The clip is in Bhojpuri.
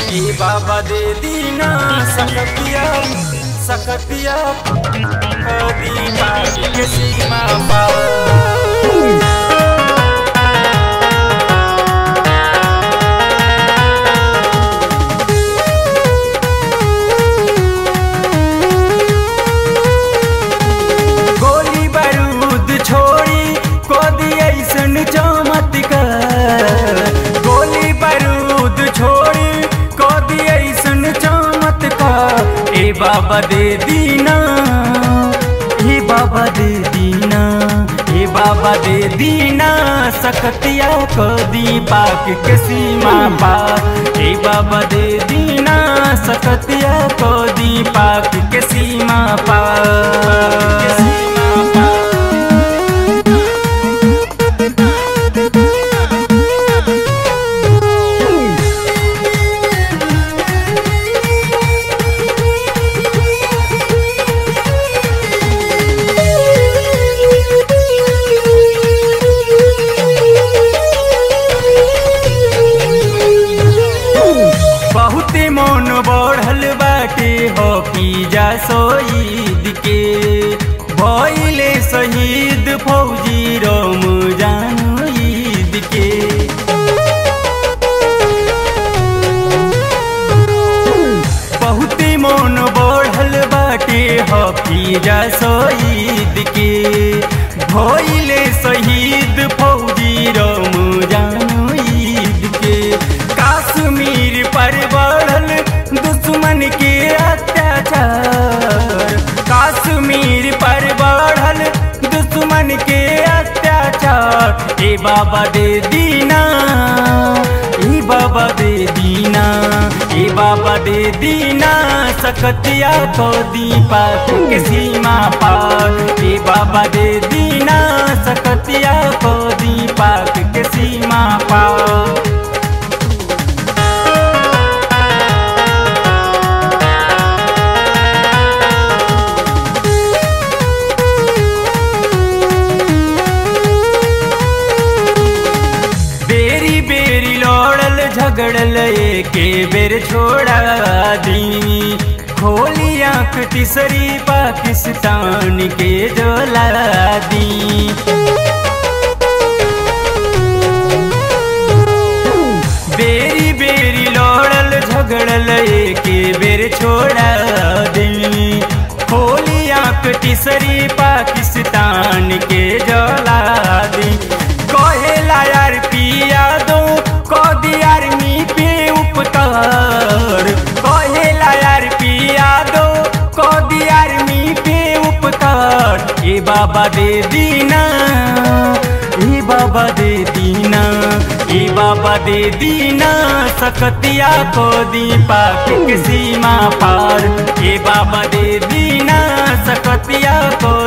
ई बाबा दे दीना सकतिया सकतिया कदी पार के सीमा पार गोली बारूद छोड़ी को ऐसन चमत्कार गोली बारूद छोड़ी को ऐसन चमत्कार ए बाबा दे दीना हे बाबा दे दीना हे बाबा दे दीना सकतिया को दी पाक के सीमा पा हे बाबा दे दीना सकतिया को दी पाक के सीमा पा के सीमा पा बहुते मन बढ़ल बाटे हो जा शहीद के भइले शहीद फौजी रम जानु ईद के बहुते मन बढ़ल बाटे हो जा शहीद के भइले शहीद फौजी रम जानु ईद के काश्मीर पर बढ़ल दुश्मन के अत्याचार काश्मीर पर बढ़ल दुश्मन के अत्याचार ए बाबा दे दीना ए बाबा दे दीना ए बाबा दे दीना सकतिया को दीपा के सीमा पार ए बाबा दे दीना सकतिया को दीपा के सीमा पार बेरी बेरी लौड़ल झगड़ल के बेर छोड़ा दी खोली आंख तीसरी पाकिस्तान के जोला दी बेरी बेरी लौड़ल झगड़ल के बेर छोड़ा दी खोली आंख तीसरी पाकिस्तान के जोला दी कहेला यार पिया दो कदी आर्मी पे उपकार कहेला यार पिया दो कदी आर्मी पे उपकार ए बाबा दे दीना ए बाबा दे दीना ए बाबा दे दीना सकतिया को दी पाक के सीमा पार ए बाबा दे दीना सकतिया को